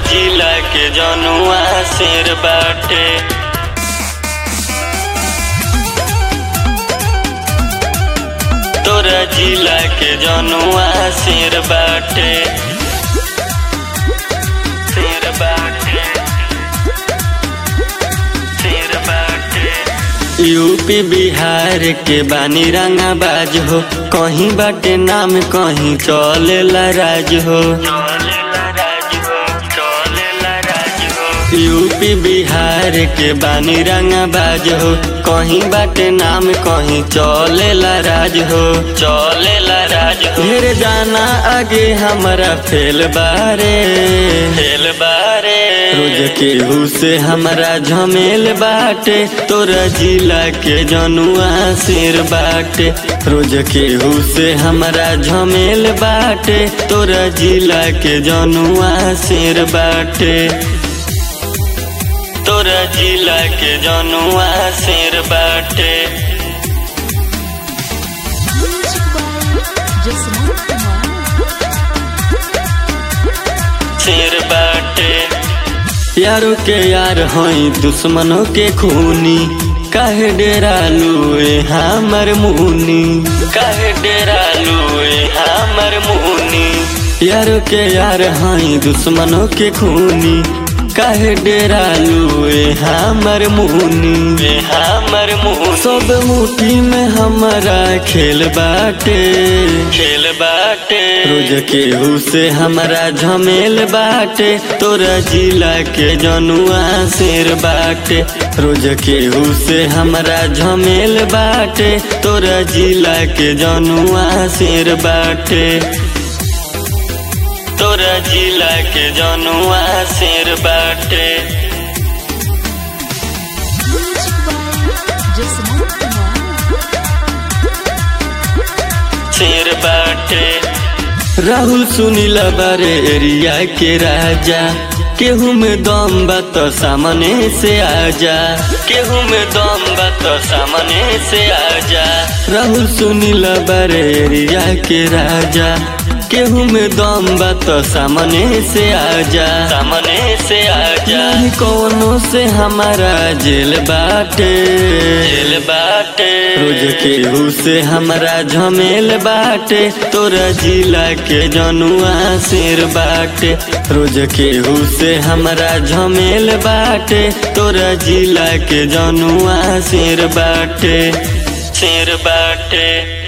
जिला के जनुआ शेर बाटे तोरा जिला के जनुआ शेर बाटे शेर बाटे शेर बाटे यूपी बिहार के बानी रंगाबाज हो कहीं बाटे नाम कहीं चलेला राज हो यूपी बिहार के बानी रंगाबाज हो कहीं बाटे नाम कहीं चलेला राज हो चलेला राज हो ढेर जाना आगे हमारा फेल बारे फेल बारे रोज केहू से हमारा झमेल बाटे तोरा जिला के जनुआ शेर बाटे रोज केहू से हमारा झमेल बाटे तोरा जिला के जनुआ शेर बाटे तोरा जिला के जनुआ शेर बाटे Music by Jasmine Kumar. शेर बाटे यारों के यार हई दुश्मनों के खूनी काहे डेरा लुए हमर मुनी काहे डेरा लुए हमर मुनी यारों के यार हई दुश्मनों के खूनी काहे डेरा लुए हमर मुनी हमर मुनी सब मुट्ठी में हमारा खेल बाटे खेल बाटे रोज केहू से हमारा झमेल बाटे तोरा जिला के जनुआ शेर बाटे रोज केहू से हमारा झमेल बाटे तोरा जिला के जनुआ शेर बाटे तोरा जिला के जनुआ शेर बाटे Music by Jasmine Kumar. शेर बाटे राहुल सुनील बारे एरिया के राजा केहू में दम बा तो सामने से आजा केहू में दम बा तो सामने से आजा राहुल सुनील बारे एरिया के राजा केहू में दम बा तो सामने से आजा सामने से आजा नहीं कोनो से हमारा जेल बाटे जेल बाटे रोज केहू से हमारा झमेल बाटे तोरा जिला के जनुआ शेर बाटे रोज केहू से हमारा झमेल बाटे तोरा जिला के जनुआ शेर बाटे शेर बाटे